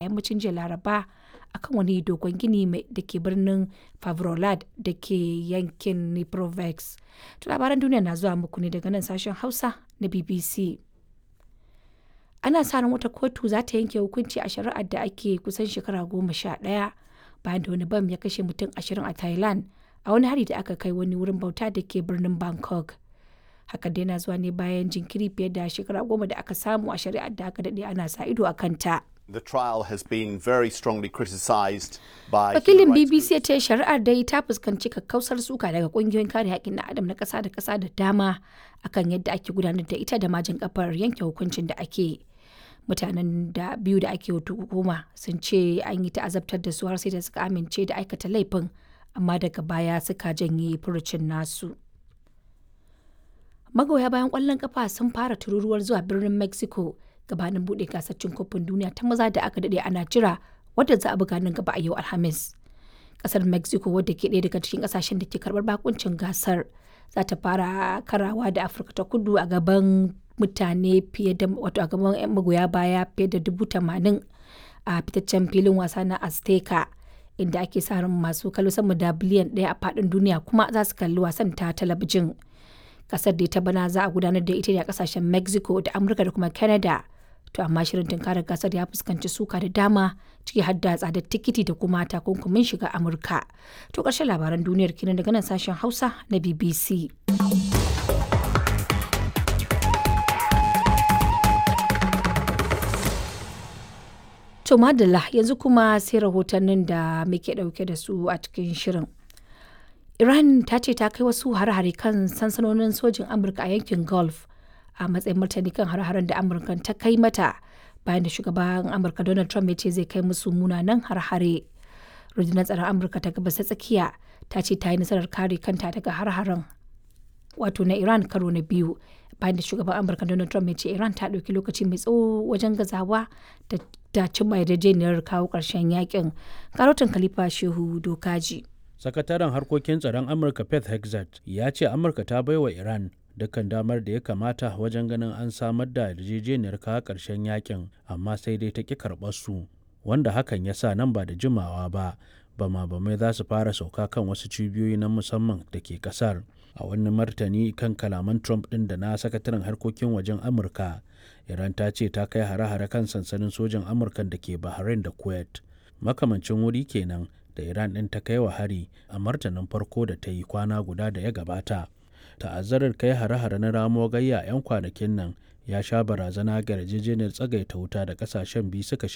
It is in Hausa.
yammacin jiya laraba akan wani dogon gini da ke birnin favrolad da ke yankin niprovex to labaran duniya na zuwa muku ne daga nan sashen hausa na bbc ana sa ran wata kotu za ta yanke hukunci a shari'ar da ake kusan shekara goma sha ɗaya bayan da wani bam ya kashe mutum ashirin a thailand a wani hari da aka kai wani wurin bauta da ke birnin bangkok hakan dai na zuwa ne bayan jinkiri fiye da shekara goma da aka samu a shari'ar da aka daɗe ana sa ido a kanta. The trial has been very strongly criticised by Wakilin BBC ya ce shari'ar dai ta fuskanci kakkausar suka daga kungiyoyin kare haƙƙin na adam na ƙasa da ƙasa da dama akan yadda ake gudanar da ita da majin kafar yanke hukuncin da ake. Mutanen da biyu da ake hukuma sun ce an yi ta'azabtar da su har sai da suka amince da aikata laifin amma daga baya suka janye furucin nasu. Magoya bayan ƙwallon kafa sun fara tururuwar zuwa birnin Mexico gabanin buɗe gasar cin kofin duniya ta maza da aka daɗe ana jira wadda za a buga nan gaba a yau Alhamis. Ƙasar Mexico wadda ke ɗaya daga cikin ƙasashen da ke karɓar bakuncin gasar za ta fara karawa da Afirka ta kudu a gaban mutane fiye da wato a gaban magoya baya fiye da dubu tamanin a fitaccen filin wasa na Azteca. inda ake sa ran masu kallo sama da biliyan ɗaya a faɗin duniya kuma za su kalli wasan ta talabijin. Kasar da ta bana za a gudanar da ita ne a kasashen Mexico da Amurka da kuma Canada. To amma shirin tunkarar gasar ya fuskanci suka da dama ciki har da tsadar tikiti da kuma takunkumin shiga Amurka. To ƙarshen labaran duniyar kenan daga nan sashen Hausa na BBC. To madalla yanzu kuma sai rahotannin da muke ɗauke da su a cikin shirin. Iran ta ce ta kai wasu hare-hare kan sansanonin sojin Amurka a yankin Gulf a matsayin martani kan hare-haren da Amurka ta kai mata bayan da shugaban Amurka Donald Trump ya ce zai kai musu munanan hare-hare. Rundunar tsaron Amurka ta gabas ta tsakiya ta ce ta yi nasarar kare kanta daga hare-haren wato na Iran karo na biyu bayan da shugaban Amurka Donald Trump ya ce Iran ta ɗauki lokaci mai tsawo wajen gazawa da da cimma yarjejeniyar kawo ƙarshen yakin karotin khalifa shehu dokaji sakataren harkokin tsaron amurka pet hexat ya ce amurka ta baiwa iran dukkan damar da ya kamata wajen ganin an samar da yarjejeniyar kawo ƙarshen yakin amma sai dai ta ƙi karɓar su wanda hakan ya sa nan ba da jimawa ba bama bamai za su fara sauka kan wasu cibiyoyi na musamman da ke kasar a wani martani kan kalaman trump ɗin da na sakataren harkokin wajen amurka iran ta ce ta kai hare-hare kan sansanin sojan amurka da ke bahrain da kuwait makamancin wuri kenan da iran ɗin ta kai wa hari a martanin farko da ta yi kwana guda da ya gabata ta'azzarar kai hare-hare na ramo gayya 'yan kwanakin nan ya sha barazana ga yarjejeniyar tsagaita wuta da kasashen biyu suka